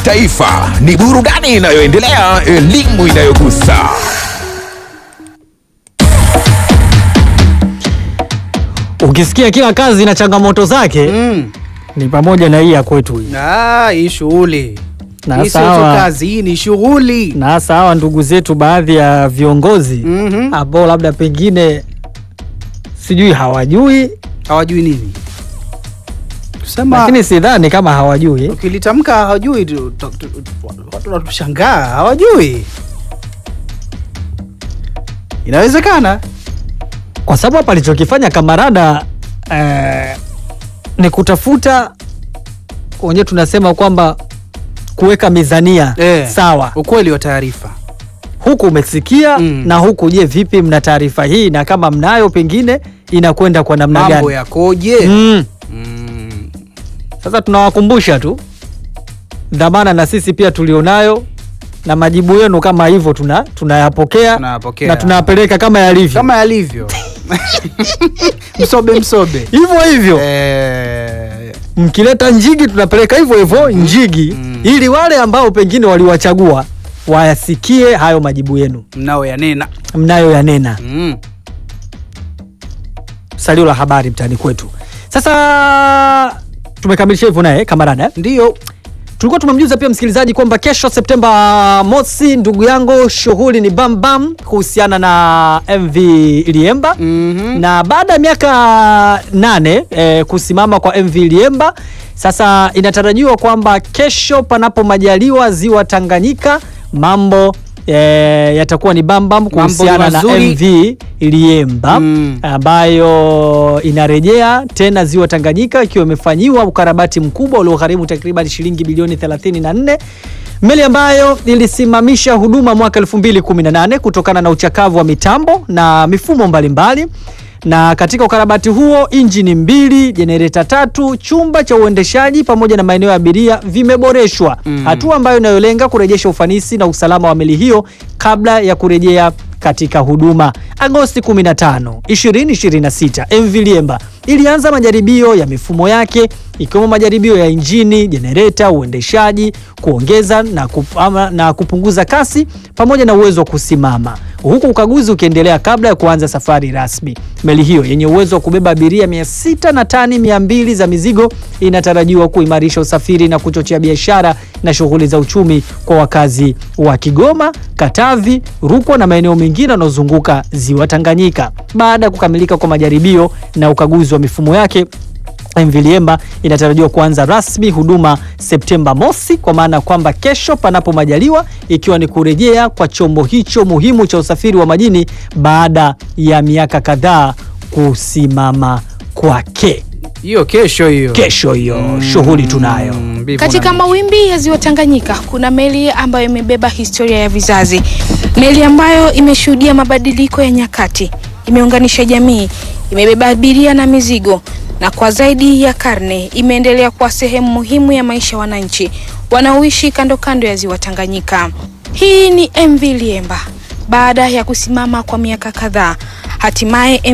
Taifa ni burudani inayoendelea, elimu inayogusa. Ukisikia kila kazi na changamoto zake Mm. ni pamoja na hii ya kwetu hii. Ah, hii shughuli Na hii sio tu sawa. kazi, hii ni shughuli. Na hasa hawa ndugu zetu baadhi ya viongozi Mhm. ambao labda pengine sijui hawajui, Hawajui nini kusema, lakini sidhani kama hawajui. ukilitamka hawajui tu- tu- tu- watu wanatushangaa, hawajui. Inawezekana kwa sababu hapa alichokifanya kamarada eh, ni kutafuta wenyewe tunasema kwamba kuweka mizania Eh. sawa, ukweli wa taarifa. huku umesikia Mm. na huku. Je, vipi, mna taarifa hii? Na kama mnayo, pengine inakwenda kwa namna Mambo gani? yakoje? Mm. Mm. Sasa tunawakumbusha tu dhamana na sisi pia tulionayo, na majibu yenu kama hivyo tuna tunayapokea Tunayapokea. na tunayapeleka kama yalivyo kama yalivyo msobe msobe hivyo hivyo. Eh, mkileta njigi tunapeleka hivyo hivyo njigi Mm. ili wale ambao pengine waliwachagua wayasikie hayo majibu yenu mnao yanena mnayo yanena. mm. Salio la habari mtaani kwetu. Sasa tumekamilisha hivyo naye kamarada. Ndio Tulikuwa tumemjuza pia msikilizaji kwamba kesho Septemba mosi, ndugu yangu, shughuli ni bam bam kuhusiana na MV Liemba Mhm. na baada ya miaka nane eh, kusimama kwa MV Liemba, sasa inatarajiwa kwamba kesho, panapo majaliwa, ziwa Tanganyika mambo eh, yatakuwa ni bambam Mambo kuhusiana na mazuri. MV Liemba Mm. ambayo inarejea tena ziwa Tanganyika ikiwa imefanyiwa ukarabati mkubwa uliogharimu takriban shilingi bilioni 34 meli ambayo ilisimamisha huduma mwaka 2018 kutokana na uchakavu wa mitambo na mifumo mbalimbali na katika ukarabati huo injini mbili, jenereta tatu, chumba cha uendeshaji pamoja na maeneo ya abiria vimeboreshwa, Mm. hatua ambayo inayolenga kurejesha ufanisi na usalama wa meli hiyo kabla ya kurejea katika huduma. Agosti 15, 2026, MV Liemba ilianza majaribio ya mifumo yake ikiwemo majaribio ya injini, jenereta, uendeshaji, kuongeza na, kup, ama, na kupunguza kasi pamoja na uwezo wa kusimama, huku ukaguzi ukiendelea kabla ya kuanza safari rasmi. Meli hiyo yenye uwezo wa kubeba abiria 600 na tani 200 za mizigo inatarajiwa kuimarisha usafiri na kuchochea biashara na shughuli za uchumi kwa wakazi wa Kigoma, Katavi, Rukwa na maeneo mengine yanayozunguka ziwa Tanganyika. Baada ya kukamilika kwa majaribio na ukaguzi wa mifumo yake MV Liemba inatarajiwa kuanza rasmi huduma Septemba mosi, kwa maana ya kwamba kesho, panapo majaliwa, ikiwa ni kurejea kwa chombo hicho muhimu cha usafiri wa majini baada ya miaka kadhaa kusimama kwake. hiyo kesho hiyo Kesho hiyo shughuli tunayo. Mm, mbivu Katika na- mawimbi ya ziwa Tanganyika kuna meli ambayo imebeba historia ya vizazi, meli ambayo imeshuhudia mabadiliko ya nyakati, imeunganisha jamii, imebeba abiria na mizigo, na kwa zaidi ya karne imeendelea kuwa sehemu muhimu ya maisha ya wananchi wanaoishi kando kando ya ziwa Tanganyika. Hii ni MV Liemba. Baada ya kusimama kwa miaka kadhaa, hatimaye